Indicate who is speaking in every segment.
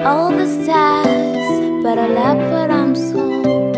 Speaker 1: all the stars, but I love what I'm sold.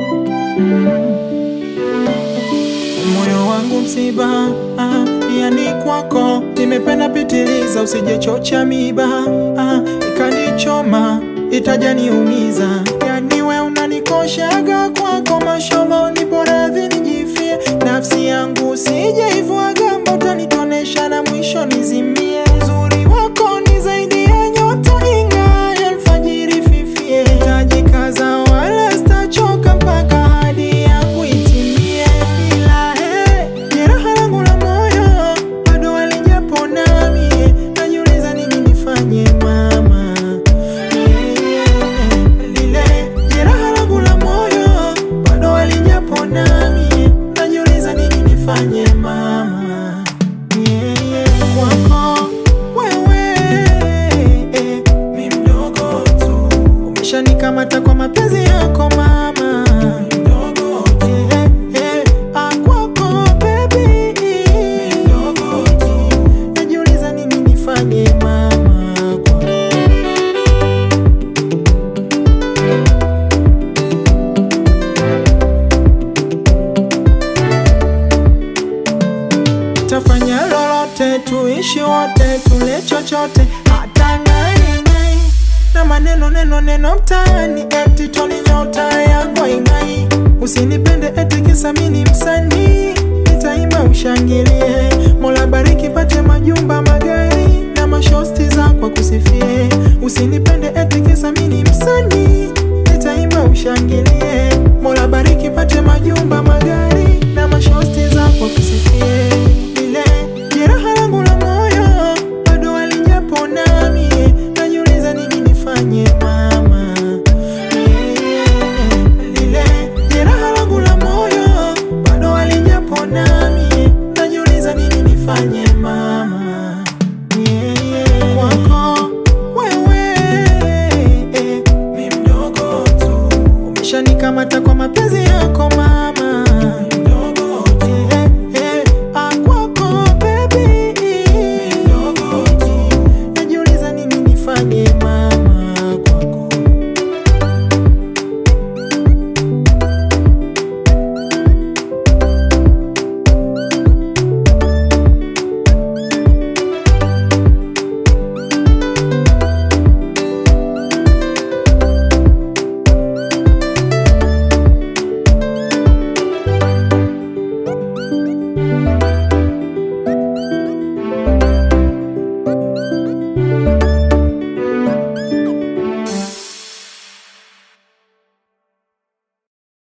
Speaker 2: moyo wangu msiba ah, yani kwako nimependa pitiliza, usijechocha miba ah, ikanichoma itajaniumiza, yani we unanikoshaga kwako mashomo, nipo radhi nijifie, nafsi yangu usijeivuaga mba utanitonesha na mwisho nizimie. Uzuri wako ni zaidi ya nyota ing'ayo alfajiri fifie, tajikaza wala sitachoka mpaka hadi yangu itimie. Ila he, jeraha langu la moyo bado halijapona mie, najiuliza nini nifanye mama Yeah, yeah. Lile jeraha langu la moyo bado halijapona mie, najiuliza nini nifanye mama Yeah, yeah. Kwako wewe mi mdogo tu, umeshanikamata kwa mapenzi yako mama mdogo tu. Eh, eh, ah, kwako baby mdogo tu, najiuliza nini nifanye mama kwako tafanya lolote, tuishi wote, tule chochote, hata ng'ai ng'ai na maneno neno neno mtaani, eti toni nyota yako ing'ai. Usinipende eti kisa mimi ni msanii, nitaimba ushangilie. Mola bariki, pate majumba, magari na mashosti za kwa kusifie. Usinipende eti kisa mimi ni msanii